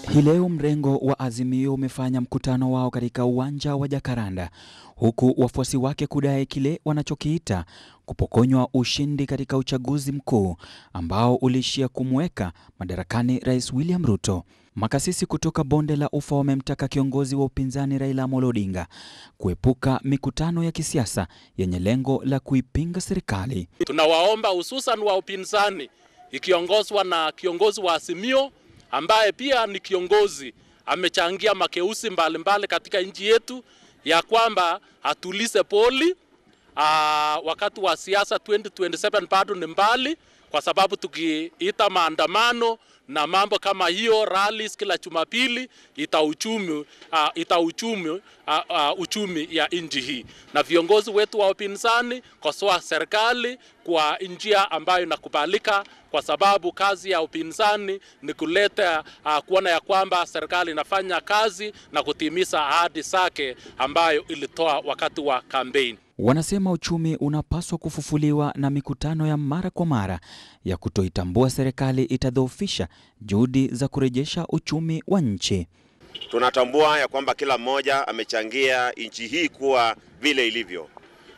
Hii leo mrengo wa Azimio umefanya mkutano wao katika uwanja wa Jacaranda huku wafuasi wake kudai kile wanachokiita kupokonywa ushindi katika uchaguzi mkuu ambao uliishia kumweka madarakani Rais William Ruto. Makasisi kutoka bonde la Ufa wamemtaka kiongozi wa upinzani Raila Amolo Odinga kuepuka mikutano ya kisiasa yenye lengo la kuipinga serikali. Tunawaomba hususan wa upinzani ikiongozwa na kiongozi wa Azimio ambaye pia ni kiongozi amechangia makeusi mbalimbali katika nchi yetu, ya kwamba atulize poli. Aa, wakati wa siasa 2027 bado ni mbali, kwa sababu tukiita maandamano na mambo kama hiyo rallies kila Jumapili ita uchumi uh, ita uchumi uh, uh, uchumi ya nchi hii, na viongozi wetu wa upinzani kosoa serikali kwa njia ambayo inakubalika, kwa sababu kazi ya upinzani ni kuleta uh, kuona ya kwamba serikali inafanya kazi na kutimiza ahadi zake ambayo ilitoa wakati wa kampeni. Wanasema uchumi unapaswa kufufuliwa na mikutano ya mara kwa mara ya kutoitambua serikali itadhoofisha juhudi za kurejesha uchumi wa nchi. Tunatambua ya kwamba kila mmoja amechangia nchi hii kuwa vile ilivyo,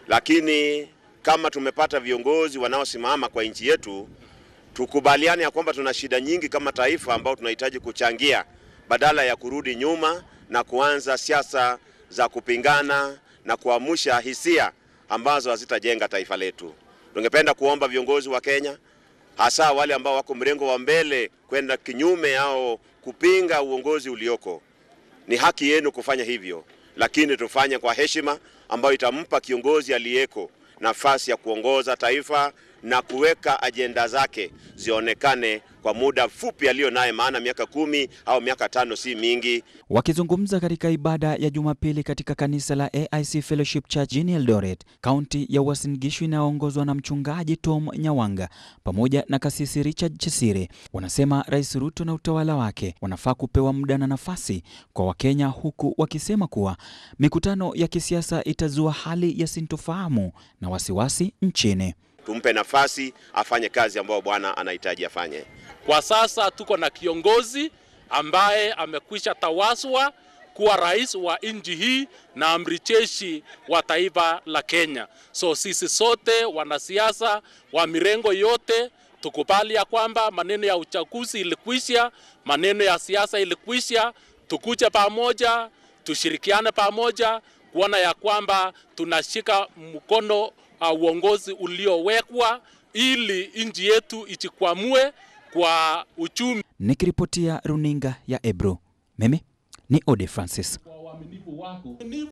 lakini kama tumepata viongozi wanaosimama kwa nchi yetu, tukubaliane ya kwamba tuna shida nyingi kama taifa ambao tunahitaji kuchangia badala ya kurudi nyuma na kuanza siasa za kupingana na kuamsha hisia ambazo hazitajenga taifa letu. Tungependa kuomba viongozi wa Kenya, hasa wale ambao wako mrengo wa mbele kwenda kinyume au kupinga uongozi ulioko, ni haki yenu kufanya hivyo, lakini tufanye kwa heshima ambayo itampa kiongozi aliyeko nafasi ya kuongoza taifa na kuweka ajenda zake zionekane kwa muda mfupi aliyo naye, maana miaka kumi au miaka tano si mingi. Wakizungumza katika ibada ya Jumapili katika kanisa la AIC Fellowship Church jijini Eldoret, kaunti ya Uasin Gishu inayoongozwa na mchungaji Tom Nyawanga pamoja na kasisi Richard Chesire, wanasema Rais Ruto na utawala wake wanafaa kupewa muda na nafasi kwa Wakenya, huku wakisema kuwa mikutano ya kisiasa itazua hali ya sintofahamu na wasiwasi nchini. Tumpe nafasi afanye kazi ambayo Bwana anahitaji afanye. Kwa sasa tuko na kiongozi ambaye amekwisha tawaswa kuwa rais wa nchi hii na amri jeshi wa taifa la Kenya. So sisi sote wanasiasa wa mirengo yote tukubali ya kwamba maneno ya uchaguzi ilikwisha, maneno ya siasa ilikwisha, tukuje pamoja, tushirikiane pamoja kuona ya kwamba tunashika mkono uh, uongozi uliowekwa ili nchi yetu ijikwamue kwa uchumi. Nikiripotia runinga ya Ebro, mimi ni Ode Francis.